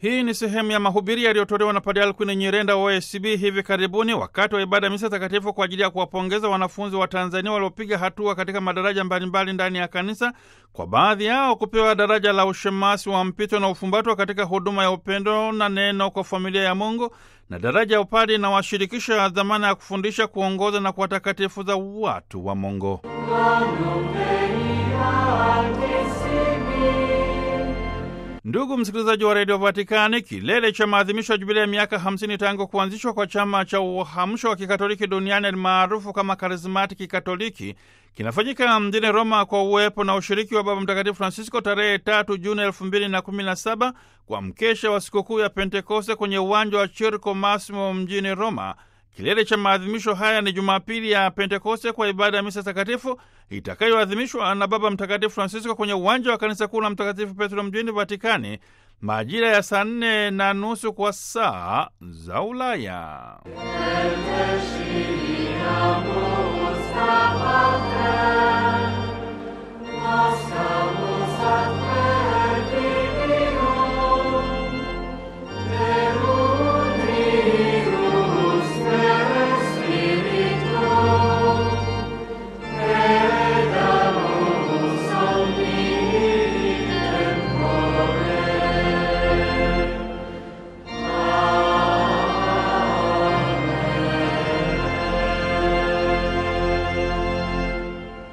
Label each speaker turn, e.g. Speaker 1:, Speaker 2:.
Speaker 1: Hii ni sehemu ya mahubiri yaliyotolewa na Padre Alkwin Nyirenda wa OSB hivi karibuni wakati wa ibada ya misa takatifu kwa ajili ya kuwapongeza wanafunzi wa Tanzania waliopiga hatua katika madaraja mbalimbali ndani ya kanisa, kwa baadhi yao kupewa daraja la ushemasi wa mpito na ufumbatwa katika huduma ya upendo na neno kwa familia ya Mungu na daraja ya upadi na washirikisha dhamana ya kufundisha, kuongoza na kuwatakatifuza watu wa Mungu. Ndugu msikilizaji wa redio Vatikani, kilele cha maadhimisho ya jubilia ya miaka 50 tangu kuanzishwa kwa chama cha uhamsho wa kikatoliki duniani maarufu kama karismatiki katoliki kinafanyika mjini Roma kwa uwepo na ushiriki wa Baba Mtakatifu Francisco tarehe tatu Juni elfu mbili na kumi na saba kwa mkesha wa sikukuu ya Pentekoste kwenye uwanja wa Chirco Massimo mjini Roma. Kilele cha maadhimisho haya ni Jumapili ya Pentekoste kwa ibada ya misa takatifu itakayoadhimishwa na Baba Mtakatifu Francisco kwenye uwanja wa kanisa kuu la Mtakatifu Petro mjini Vatikani majira ya saa nne na nusu kwa saa za Ulaya.